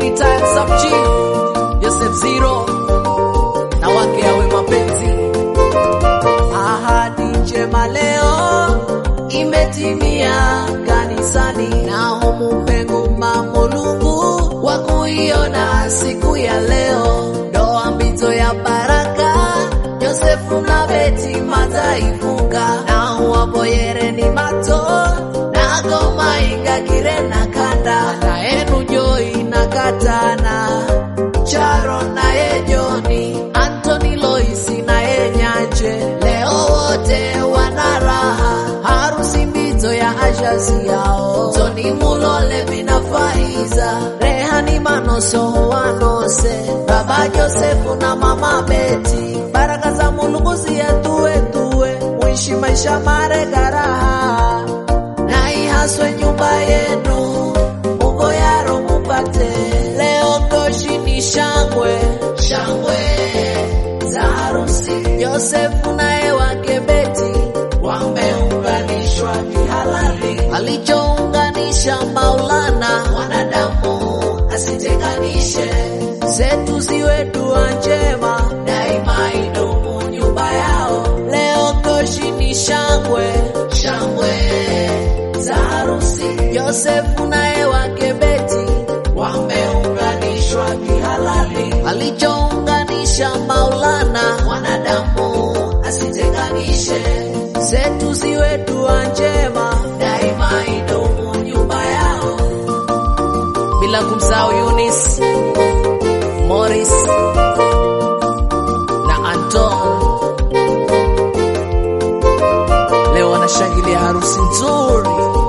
retired sub chief Joseph Zero na wake awe mapenzi. Ahadi njema leo imetimia kanisani, na humu pengu mamulungu wa kuiona siku ya leo, ndoa mbito ya baraka, Josefu na Beti mataifunga, na waboyere ni mato na goma ingagire na kanda, na enu joi na katana Charo naye Joni, Anthony Loisi naye Nyanje, leo wote wana raha, harusi mbito ya ashazi yao. Toni Mulole bina Faiza, Rehani Manoso wanose, Baba Josefu na Mama Beti, baraka za Mulungu ziyatue tue, muishi maisha marega raha, na ihaswe nyumba yenu, Mungu yaro mupate leo goshi ni shangwe shangwe za harusi. Yosefu naye wake Beti wameunganishwa kihalali, alichounganisha Maulana mwanadamu asitenganishe. Zetu ziwe dua njema, daima idumu nyumba yao. Leo goshi ni shangwe shangwe za harusi. Yosefu naye wake Beti wameunganishwa kihalali, alichounganisha Maulana mwanadamu asitenganishe. Zetu ziwe dua njema, daima idumu nyumba yao, bila kumsahau Eunice, Morris na Anton. Leo wanashangilia harusi nzuri.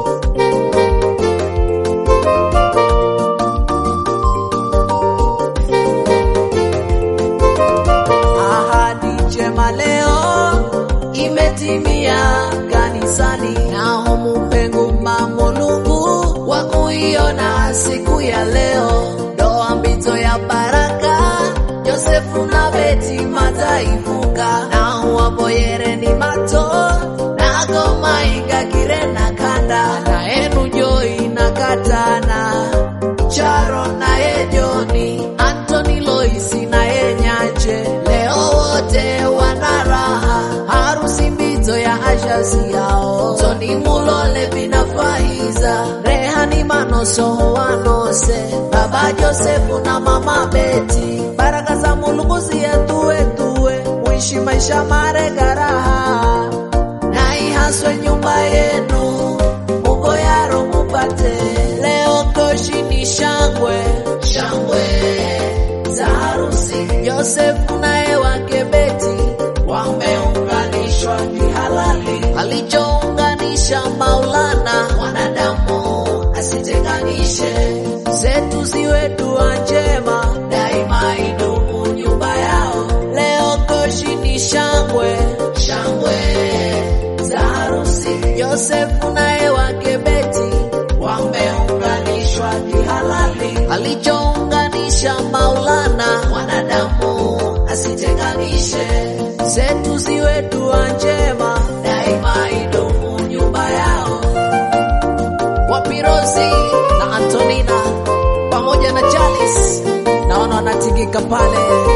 Ahadi njema leo imetimia kanisani, na humu pengu mamulungu wa kuiona siku ya leo, ndoa mbito ya baraka, Josefu na Beti mataifunga, na waboyere ni mato na goma ingagire na kanda, na enu joi na katana Charo naye Joni, Anthony Loisi naye Nyanje, leo wote wana raha, harusi mbito ya ashazi yao. Toni Mulole bina Faiza, Rehani Manoso wanose, Baba Josefu na Mama Beti, baraka za Mulungu ziyatue tue, muishi maisha marega raha, na ihaswe nyumba yenu, Mungu yaro mupate leo koshi ni shangwe shangwe za harusi. Yosefu naye wake Beti wameunganishwa kihalali, alichounganisha Maulana mwanadamu asitenganishe. Zetu ziwe dua njema, daima idumu nyumba yao. Leo koshi ni shangwe shangwe za harusi. Yosefu naye wake Beti wameunganishwa kihalali, alichounganisha Maulana mwanadamu asitenganishe. Zetu ziwe dua njema, daima idumu nyumba yao. Wapirozi na Antonina pamoja na Jalis naona wanatingika pale,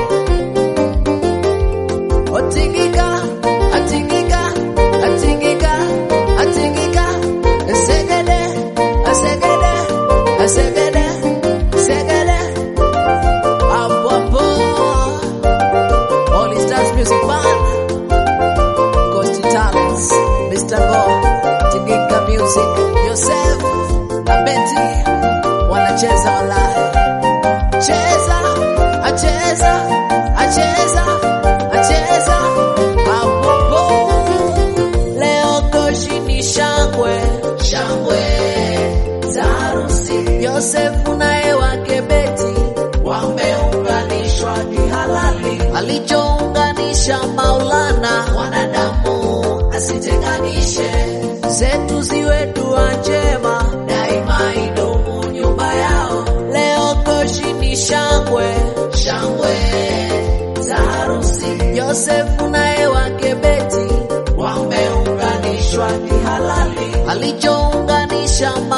otingika atingika atingika atingika segede segede segede segede hapo hapo All Stars Music Band Coast Talents Mr. Go Tingika Music Joseph na Betty wanacheza walai cheza acheza acheza acheza hapo hapo leo koshi ni shangwe shangwe za harusi Yosefu naye wake Beti wameunganishwa kihalali, alichounganisha Maulana mwanadamu asitenganishe. Zetu ziwe dua njema, daima idumu nyumba yao. Leo koshi ni shangwe shangwe za harusi Yosefu naye wake Beti wameunganishwa kihalali, alichounganisha